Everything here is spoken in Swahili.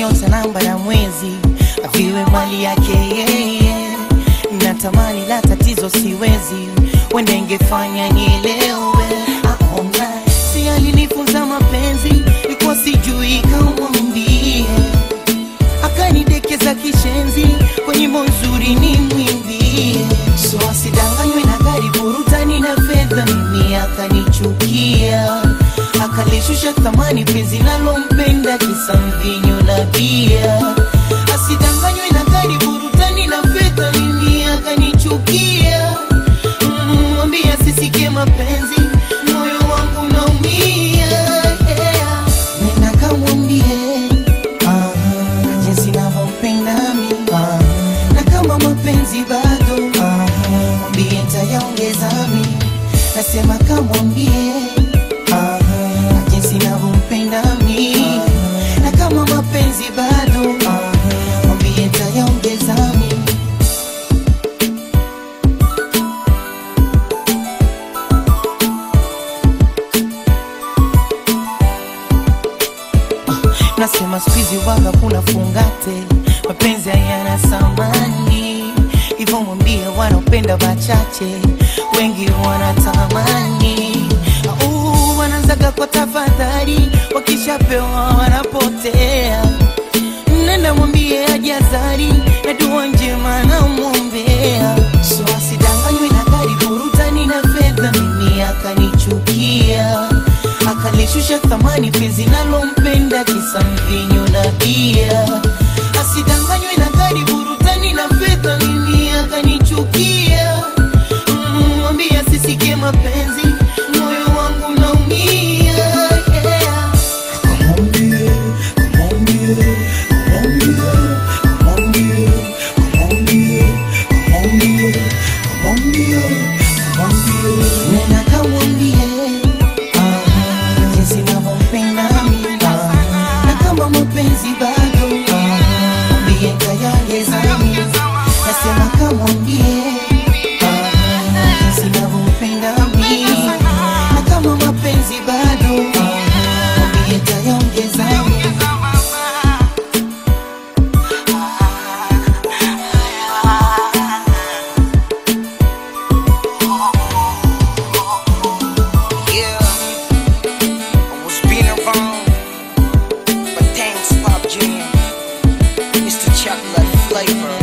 nyota, namba na mwezi aviwe mali yake yeye. Natamani la tatizo siwezi, wende ingefanya nielewe. Aona si alinifunza mapenzi, ilikuwa sijui kamwambie, akanidekeza kishenzi, kwa nyimbo nzuri ni mwimbie, so asidanganywe na gari burutani na fedha, mimi akanichukia akalishusha thamani penzi nalompenda kisa mvinyo na bia. Asidanganywe na gari burutani na fedha, mimi akanichukia. Mm, Mwambie asisikie mapenzi, moyo wangu naumia. Yeah. Nenda kamwambie ah, jinsi navyompenda mimi ah, na kama mapenzi bado ah, mwambie ntayaongeza mimi, nasema kamwambie ah, jinsi navyompenda mimi na kama mapenzi bado ah, mwambie ntayaongeza mimi Nasema squeezy waga kuna fungate, mapenzi hayana samani, hivyo mwambie wanaopenda wachache, wengi wanatamani. Au wanaanzaga kwa tafadhali, wakishapewa wanapotea. Nenda mwambie ajazari na dua njema namwombea, so asidanganywe na gari burutani na fedha, mimi akanichukia akalishusha thamani penzi nalompenda kisa mvinyo na bia. Asidanganywe na gari burutani na fedha, mimi akanichukia. Mm, Mwambie asisikie mapenzi, moyo wangu naumia. Yeah. Nena kamwambie ah, jinsi navyompenda mimi ah, na kama mapenzi bado ah, mwambie ntayaongeza mimi. Nasema kamwambie ah, jinsi navyompenda mimi na kama mapenzi bado ah, mwambie ntayaongeza mimi. Yeah, I was being around, but thanks, Pop Jam. It's the chocolate flavor.